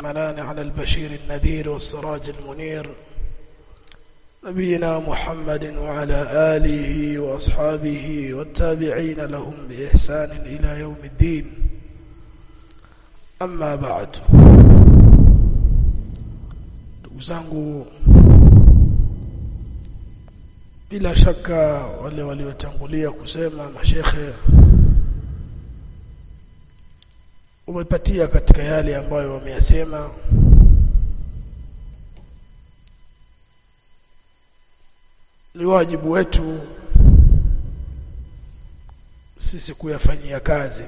منان على البشير النذير والسراج المنير نبينا محمد وعلى آله وأصحابه والتابعين لهم بإحسان إلى يوم الدين أما بعد zangu bila shaka wale waliotangulia kusema mashekhe umepatia katika yale ambayo wameyasema ni wajibu wetu sisi kuyafanyia kazi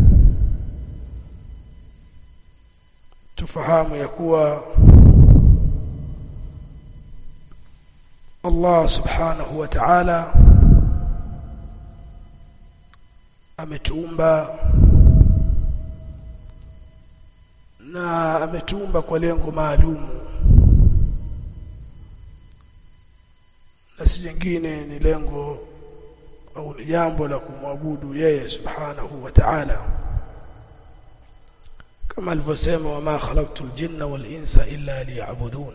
tufahamu ya kuwa Allah subhanahu wa ta'ala ametuumba na ametuumba kwa lengo maalum na si jingine ni lengo au ni jambo la kumwabudu yeye subhanahu wa ta'ala kama alivyosema wama khalaqtul jinna wal insa illa liya'budun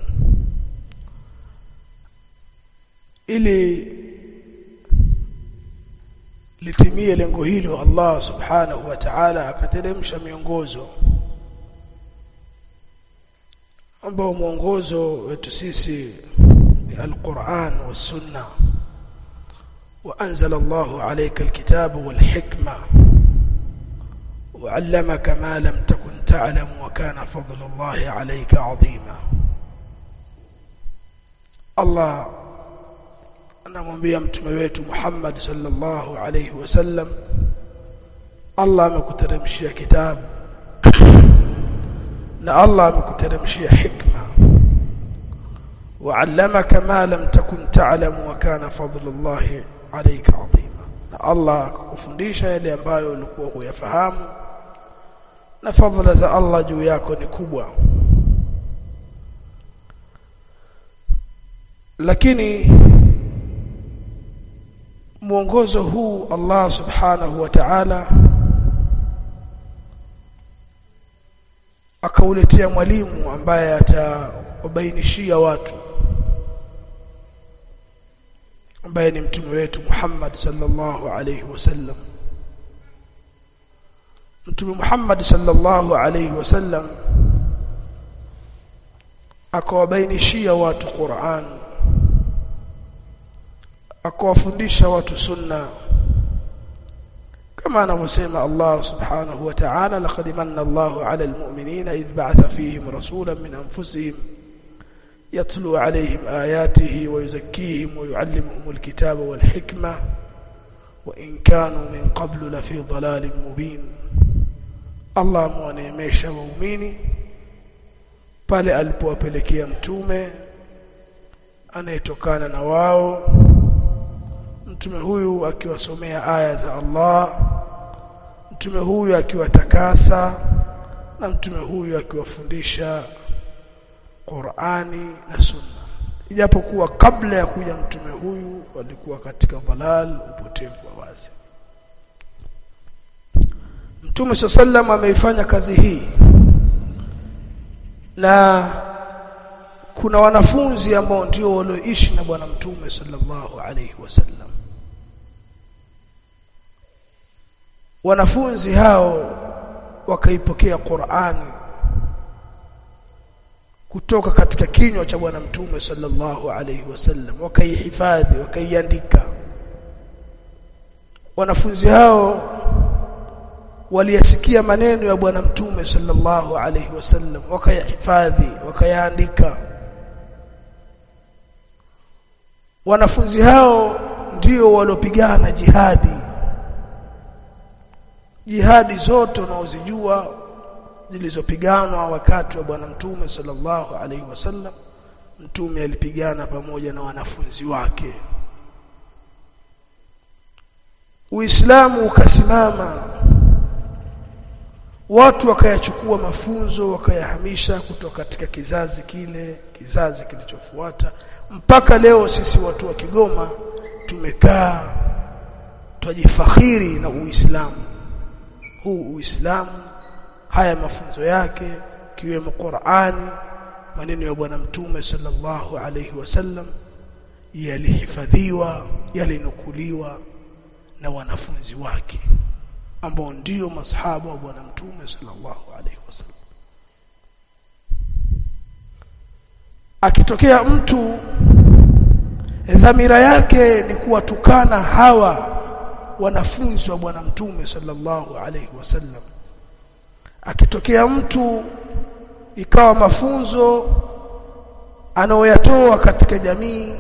ili litimie lengo hilo Allah subhanahu wa ta'ala akateremsha miongozo ambao mwongozo wetu sisi ni al-Qur'an wa sunna wa anzala Allah alayka al-kitaba wal hikma وعلمك ما لم تكن تعلم وكان فضل الله عليك عظيما الله anamwambia mtume wetu Muhammad sallallahu alayhi wasallam Allah amekuteremshia kitabu na Allah amekuteremshia hikma وعلمك ما لم تكن تعلم وكان فضل الله عليك عظيما na Allah akakufundisha yale ambayo ulikuwa huyafahamu na fadhila za Allah juu yako ni kubwa lakini mwongozo huu Allah subhanahu wa ta'ala akauletea mwalimu ambaye atawabainishia watu ambaye ni mtume wetu Muhammad sallallahu alayhi wasallam mtume Muhammad sallallahu alayhi wasallam akawabainishia watu Qur'an akawafundisha watu sunna kama anavyosema Allah subhanahu wa ta'ala laqad manna Allahu 'ala al-mu'minina idh ba'atha fihim rasulan min anfusihim yatlu 'alayhim ayatihi wa yuzakkihim wa yu'allimuhum al-kitaba wal hikma wa in kanu min qablu la fi dhalalin mubin Allah mwaneemesha waumini pale alipowapelekea mtume anayetokana na wao mtume huyu akiwasomea aya za Allah mtume huyu akiwatakasa na mtume huyu akiwafundisha Qur'ani na Sunna ijapokuwa kabla ya kuja mtume huyu walikuwa katika dhalal upotevu wa wazi Mtume sallam ameifanya kazi hii na kuna wanafunzi ambao ndio walioishi na bwana mtume sallallahu alaihi wasallam wanafunzi hao wakaipokea Qur'ani kutoka katika kinywa cha bwana mtume sallallahu alaihi wasallam wakaihifadhi wakaiandika wanafunzi hao waliyasikia maneno ya bwana mtume sallallahu alaihi wasallam wakayahifadhi wakayaandika wanafunzi hao ndio waliopigana jihadi jihadi zote unaozijua zilizopiganwa wakati wa bwana mtume sallallahu alaihi wasallam mtume alipigana pamoja na wanafunzi wake Uislamu ukasimama watu wakayachukua mafunzo wakayahamisha kutoka katika kizazi kile kizazi kilichofuata mpaka leo sisi watu wa Kigoma tumekaa twajifakhiri na Uislamu huu Uislamu haya mafunzo yake kiwemo Qur'ani maneno ya bwana mtume sallallahu alayhi wasallam yalihifadhiwa yalinukuliwa na wanafunzi wake ambao ndio masahaba wa bwana mtume sallallahu alayhi wasallam akitokea mtu dhamira yake ni kuwatukana hawa wanafunzi wa bwana mtume sallallahu alayhi wasallam akitokea mtu ikawa mafunzo anaoyatoa katika jamii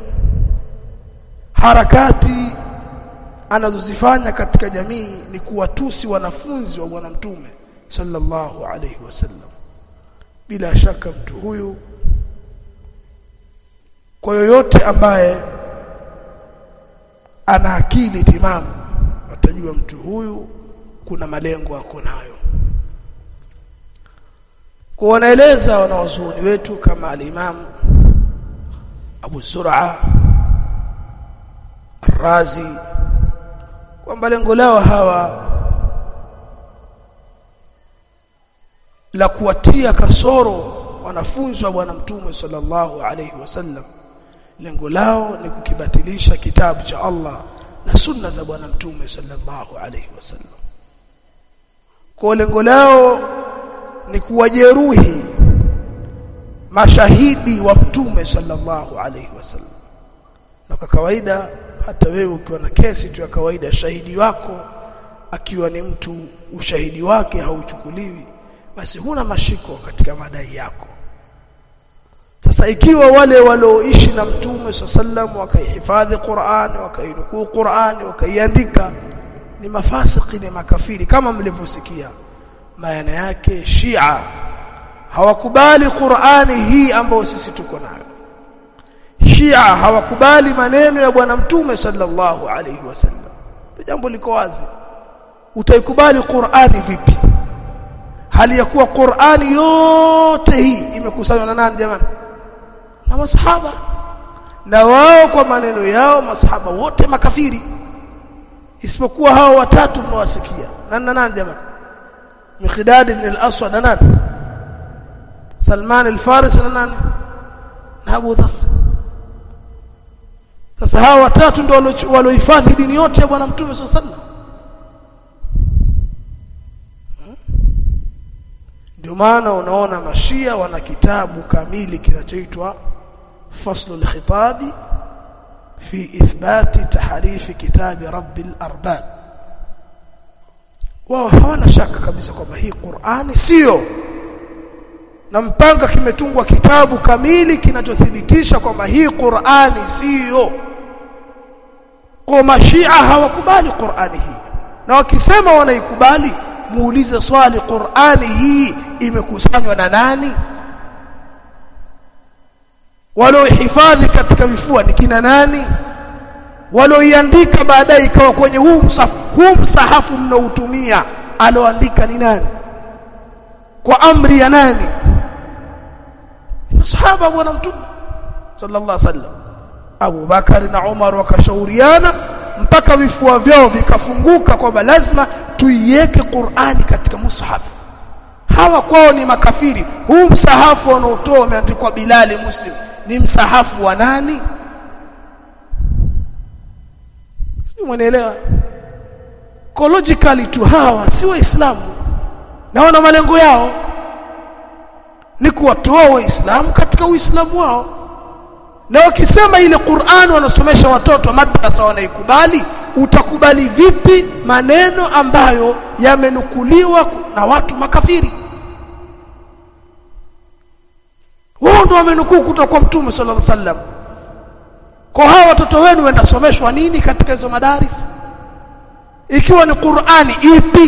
harakati anazozifanya katika jamii ni kuwatusi wanafunzi wa bwana mtume sallallahu alayhi wasallam bila shaka mtu huyu kwa yoyote ambaye ana akili timamu atajua mtu huyu kuna malengo ako nayo kwa wanaeleza wanawazuoni wetu kama al-Imam Abu Zur'a Ar-Razi kwamba lengo lao hawa la kuwatia kasoro wanafunzi wa bwana mtume sallallahu alayhi wasallam lengo lao ni kukibatilisha kitabu cha Allah na sunna za bwana mtume sallallahu alayhi wasallam kwa lengo lao ni kuwajeruhi mashahidi wa mtume sallallahu alayhi wasallam na kwa kawaida hata wewe ukiwa na kesi tu ya kawaida shahidi wako akiwa ni mtu ushahidi wake hauchukuliwi basi huna mashiko katika madai yako sasa ikiwa wale walioishi na mtume sallam wakaihifadhi Qur'an wakainukuu Qur'an wakaiandika ni mafasiki ni makafiri kama mlivyosikia maana yake Shia hawakubali Qur'ani hii ambayo sisi tuko nayo Shia hawakubali maneno ya bwana mtume sallallahu alaihi wasallam jambo liko wazi utaikubali Qur'ani vipi hali ya kuwa Qur'ani yote hii imekusanywa na nani jamani na masahaba na wao kwa maneno yao masahaba wote makafiri isipokuwa hao watatu mnawasikia nani na nani jamani Miqdad ibn al-Aswad na nani Salman al-Farisi na nani na Abu Dharr sasa hao watatu ndio waliohifadhi dini yote ya bwana mtume sallallahu alaihi wasallam ndio maana unaona mashia wana kitabu kamili kinachoitwa faslul khitabi fi ithbati tahrifi kitabi rabbil arbab wao hawana shaka kabisa kwamba hii Qur'ani sio na mpanga kimetungwa kitabu kamili kinachothibitisha kwamba hii Qur'ani sio kwa mashia hawakubali Qur'ani hii na wakisema wanaikubali muulize swali Qur'ani hii imekusanywa na nani waliohifadhi katika vifua ni kina nani walioiandika baadaye ikawa kwenye huu msahafu huu msahafu mnaotumia aloandika ni nani kwa amri ya nani masahaba bwana mtume sallallahu alaihi wasallam Abu Bakari na Umar wakashauriana mpaka vifua vyao vikafunguka kwamba lazima tuiweke Qur'ani katika mushafu hawa kwao ni makafiri huu msahafu wanaotoa umeandikwa Bilali Muslim ni msahafu wa nani si mwanaelewa logically tu hawa si waislamu na wana malengo yao ni kuwatoa waislamu katika uislamu wao na wakisema ile Qur'an wanasomesha watoto madrasa wanaikubali utakubali vipi maneno ambayo yamenukuliwa na watu makafiri wao ndio wamenukuu kutoka kwa mtume sallallahu alaihi wasallam kwa hao watoto wenu wenda someshwa nini katika hizo madaris ikiwa ni Qur'ani ipi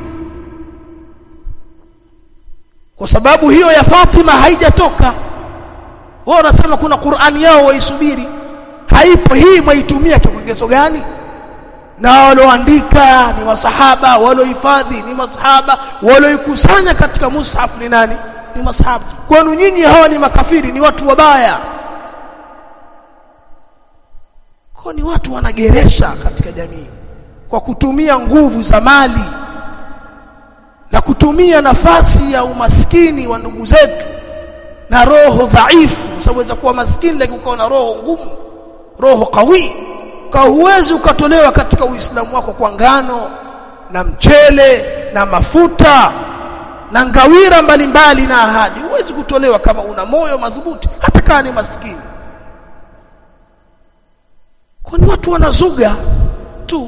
kwa sababu hiyo ya Fatima haijatoka wao wanasema kuna Qur'ani yao waisubiri haipo hii mwaitumia kwa kigezo gani na walioandika ni masahaba waliohifadhi ni masahaba walioikusanya katika mushaf ni nani ni masahaba kwenu nyinyi hawa ni makafiri ni watu wabaya kwa ni watu wanageresha katika jamii kwa kutumia nguvu za mali na kutumia nafasi ya umaskini wa ndugu zetu na roho dhaifu kwa sababu waweza kuwa maskini lakini ukawa na roho ngumu roho kawi kwa huwezi ukatolewa katika uislamu wako kwa ngano na mchele na mafuta na ngawira mbalimbali mbali na ahadi huwezi kutolewa kama una moyo madhubuti hata kama ni maskini kwani watu wanazuga tu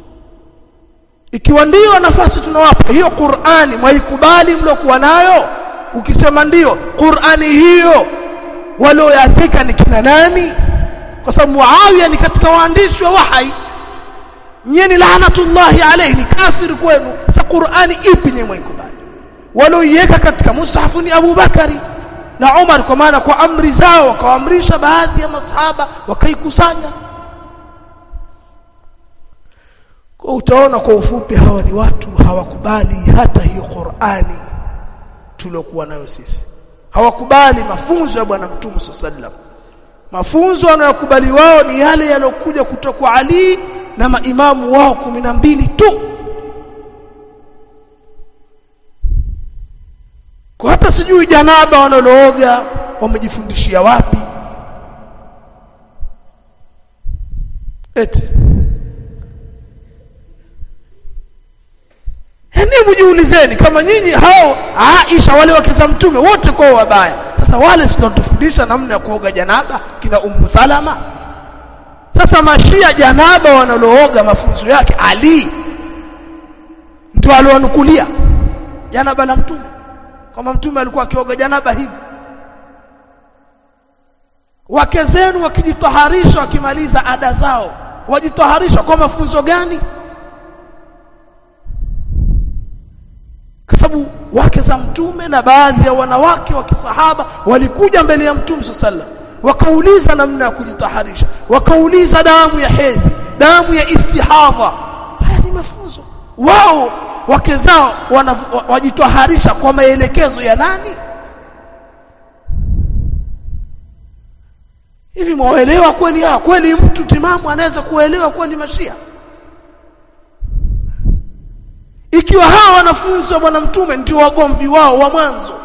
ikiwa ndio nafasi tunawapa hiyo Qur'ani mwaikubali mlokuwa nayo ukisema ndio Qur'ani hiyo walioyaandika ni kina nani kwa sababu Muawiya ni katika waandishi wa wahai nyie ni laanatullahi alayhi ni kafiri kwenu sasa Qur'ani ipi nyie mwaikubali walioiweka katika mushafu ni Abu Bakari na Umar kwa maana kwa amri zao wakawaamrisha baadhi ya masahaba wakaikusanya kwa utaona kwa ufupi hawa ni watu hawakubali hata hiyo Qur'ani tuliokuwa nayo sisi hawakubali mafunzo ya bwana mtume sallam mafunzo wanayokubali wao ni yale yalokuja kutoka kwa Ali na maimamu wao kumi na mbili tu kwa hata sijui janaba wanalooga wamejifundishia wapi eti Hebu mjiulizeni kama nyinyi hao Aisha wale wake za mtume wote kwa wabaya. Sasa wale si tufundisha namna ya kuoga janaba kina Ummu Salama. Sasa mashia janaba wanalooga mafunzo yake Ali ndio alionukulia janaba la mtume. Kama mtume alikuwa akioga janaba hivi. Wake zenu wakijitaharisha wakimaliza ada zao, wajitaharisha kwa mafunzo gani? kwa sababu wake za mtume na baadhi ya wanawake wa kisahaba walikuja mbele ya mtume sallam wakauliza namna ya kujitaharisha wakauliza damu ya hedhi damu ya istihadha haya ni mafunzo wao wake zao wajitaharisha kwa maelekezo ya nani hivi mwaelewa kweli haya kweli mtu timamu anaweza kuelewa kweli mashia ikiwa hawa wanafunzi wa bwana mtume ndio wagomvi wao wa mwanzo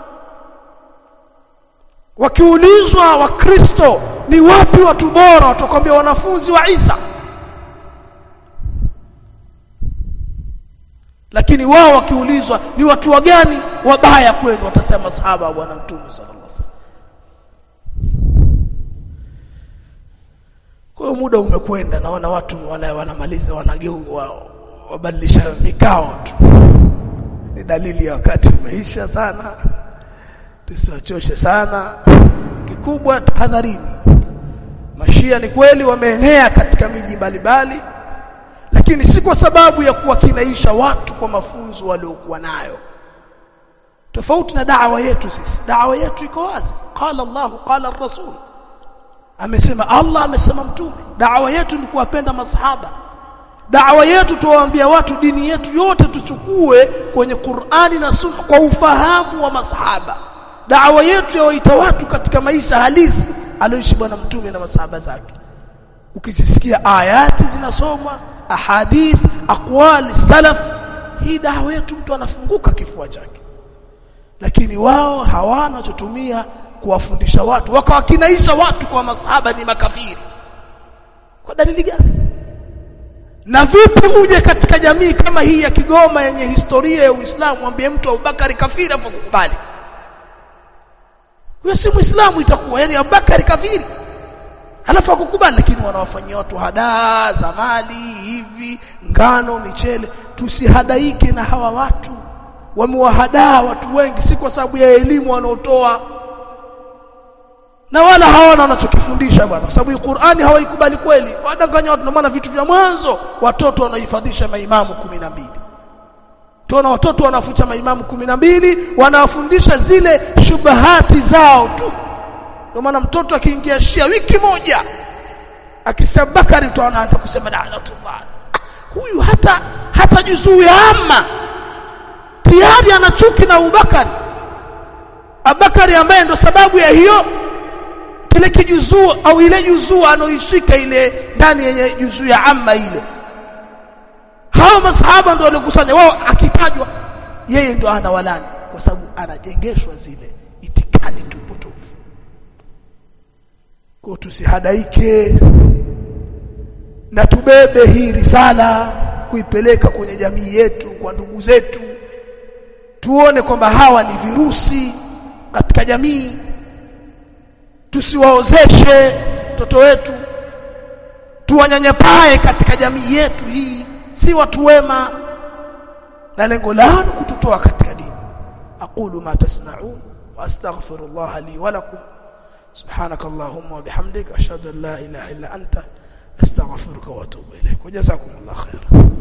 wakiulizwa wakristo ni wapi watu bora watakwambia wanafunzi wa Isa lakini wao wakiulizwa ni watu wa gani wabaya kwenu watasema sahaba wa bwana mtume sallallahu alaihi wasallam kwa hiyo muda umekwenda naona watu wala wanamaliza wanageu wao wabadilisha mikao tu ni dalili ya wakati umeisha sana tusiwachoshe sana kikubwa tahadharini mashia ni kweli wameenea katika miji mbalimbali lakini si kwa sababu ya kuwakinaisha watu kwa mafunzo waliokuwa nayo tofauti na da'wa yetu sisi da'wa yetu iko wazi qala Allah qala rasul amesema Allah amesema mtume da'wa yetu ni kuwapenda masahaba Dawa yetu tuwaambia watu dini yetu yote tuchukue kwenye Qur'ani na Sunna kwa ufahamu wa masahaba. Dawa yetu yawaita watu katika maisha halisi aliyoishi bwana mtume na masahaba zake. Ukisisikia ayati zinasomwa, ahadith, aqwali salaf, hii dawa yetu mtu anafunguka kifua chake. Lakini wao hawana chotumia kuwafundisha watu, wakawakinaisha watu kwa masahaba ni makafiri. Kwa dalili gani? na vipi uje katika jamii kama hii ya Kigoma yenye historia ya Uislamu mwambie mtu Abubakari kafiri afu kukubali huyo si Muislamu itakuwa yani Abubakari kafiri halafu akukubali lakini wanawafanyia watu hadaa za mali hivi ngano michele tusihadaike na hawa watu wamewahadaa watu wengi si kwa sababu ya elimu wanaotoa na wala hawana wanachokifundisha bwana kwa sababu Qur'ani hawaikubali kweli wadanganya watu maana vitu vya mwanzo watoto wanahifadhisha maimamu kumi na mbili tuona watoto wanafucha maimamu kumi na mbili wanawafundisha zile shubahati zao tu ndio maana mtoto akiingia Shia wiki moja akisema Bakari utaona anaanza kusema la'natullah huyu hata hata juzuu ya amma tayari ana chuki na Abubakari Abubakari ambaye ndo sababu ya hiyo kile kijuzuu au ile juzuu anoishika ile ndani yenye juzuu ya amma ile hao masahaba ndio waliokusanya wao akitajwa yeye ndo anawalani kwa sababu anajengeshwa zile itikadi tupotofu kwa tusihadaike na tubebe hii risala kuipeleka kwenye jamii yetu kwa ndugu zetu tuone kwamba hawa ni virusi katika jamii tusiwaozeshe watoto wetu tuwanyanyapae katika jamii yetu hii si watu wema na lengo lao kututoa katika dini aqulu ma tasma'un wa astaghfirullah li wa lakum سبحانك اللهم وبحمدك اشهد ان لا اله الا انت استغفرك واتوب اليك وجزاكم الله خيرا